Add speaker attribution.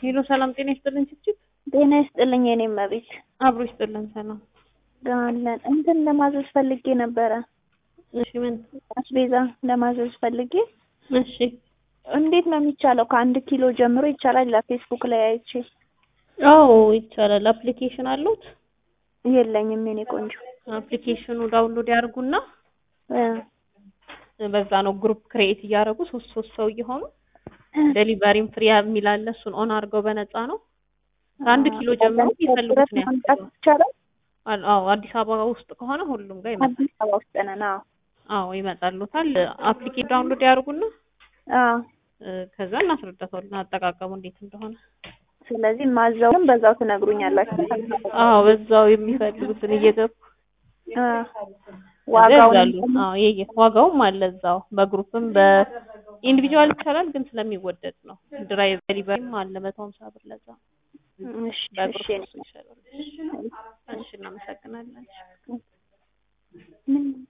Speaker 1: ሄሎ ሰላም ጤና ይስጥልን ችችት
Speaker 2: ጤና ይስጥልኝ የኔ መቤት
Speaker 1: አብሮ ይስጥልን ሰላም
Speaker 2: አለን እንትን ለማዘዝ ፈልጌ ነበረ
Speaker 1: እሺ ምን
Speaker 2: አስቤዛ ለማዘዝ ፈልጌ
Speaker 1: እሺ
Speaker 2: እንዴት ነው የሚቻለው ከአንድ ኪሎ ጀምሮ ይቻላል ይላል ፌስቡክ ላይ አይቼ
Speaker 1: አዎ ይቻላል አፕሊኬሽን አሉት
Speaker 2: የለኝም የኔ ቆንጆ
Speaker 1: አፕሊኬሽኑ ዳውንሎድ ያርጉና
Speaker 2: እ
Speaker 1: በዛ ነው ግሩፕ ክሬኤት እያደረጉ ሶስት ሶስት ሰው እየሆኑ ዴሊቨሪም ፍሪ የሚል አለ እሱን ኦን አድርገው በነፃ ነው ከአንድ ኪሎ ጀምሮ የሚፈልጉት ነው
Speaker 2: ማምጣት ይቻላል
Speaker 1: አል- አዎ አዲስ አበባ ውስጥ ከሆነ ሁሉም ጋር ይመጣል
Speaker 2: አዲስ አበባ ውስጥ ነን አዎ
Speaker 1: አዎ ይመጣሉታል አፕሊኬሽን ዳውንሎድ ያርጉና
Speaker 2: አዎ
Speaker 1: እ ከዛ እናስረዳታለን አጠቃቀሙ እንዴት እንደሆነ
Speaker 2: ስለዚህ ማዘውንም በዛው ትነግሩኛላችሁ
Speaker 1: አዎ በዛው የሚፈልጉትን እየገቡ
Speaker 2: አ ዋጋውን
Speaker 1: ያዛሉ። አዎ የየ ዋጋውም አለ እዛው በግሩፕም በኢንዲቪጁዋል ይቻላል፣ ግን ስለሚወደድ ነው። ድራይቭ ዴሊቨሪም አለ መቶ ሀምሳ ብር ለዛ
Speaker 2: እሺ እሺ
Speaker 1: በግሩፕ እሱ ይሻላል። እሺ እናመሰግናለን።
Speaker 2: ምን